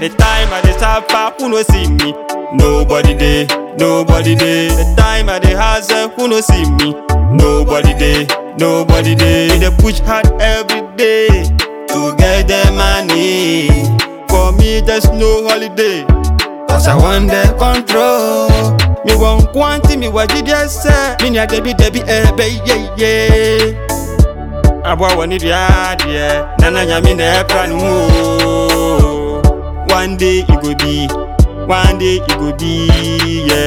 The time I dey suffer, who no see me? Nobody dey, nobody dey. The time I dey hustle, who no see me? Nobody dey, nobody dey. We dey push hard every day to get the money. For me, there's no holiday. Cause I want the control. Me want quantity, me what did you say? Me need Debbie, Debbie, eh, baby, yeah, yeah. Abwa wani diadie, nana nyami na epra no mu. One day it go be, one day it go be, yeah.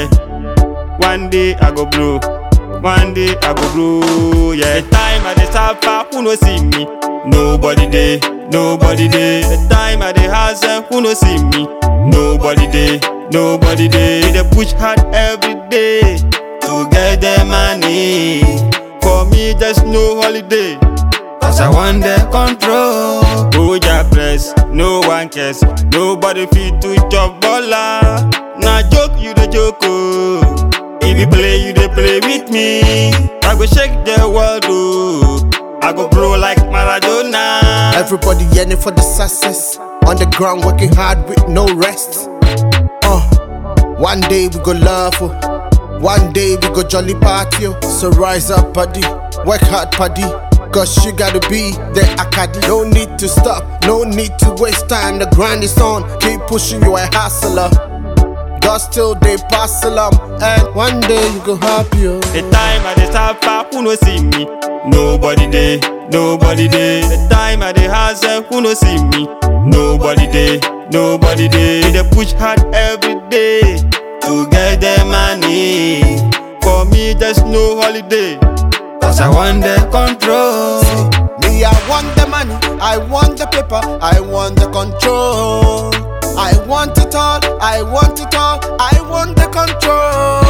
One day I go blow, one day I go blow, yeah. The time I dey suffer, who no see me? Nobody dey, nobody dey. The time I dey hustle, who no see me? Nobody dey, nobody dey. We dey push hard every day to get the money. For me, there's no holiday. Cause I want the control. Hold your press, no one cares. Nobody fit to chop baller. Nah joke, you the joke. Oh. If you play, you dey play with me. I go shake the world. Oh. I go blow like Maradona. Everybody yearning for the success. On the ground, working hard with no rest. Uh, one day we go love, oh. one day we go jolly party. oh. So rise up, buddy, work hard, buddy. Cause you gotta be the academy. No need to stop, no need to waste time. The grind is on, keep pushing, you a hustler. God still they pass along, and one day you go happy. oh. The time I dey suffer, who no see me? Nobody dey, nobody dey. The time I dey hustle, who no see me? Nobody dey, nobody dey. We dey push hard every day to get the money. For me, there's no holiday. Cause I want the control. Me, I want the money, I want the paper, I want the control. I want it all, I want it all, I want the control.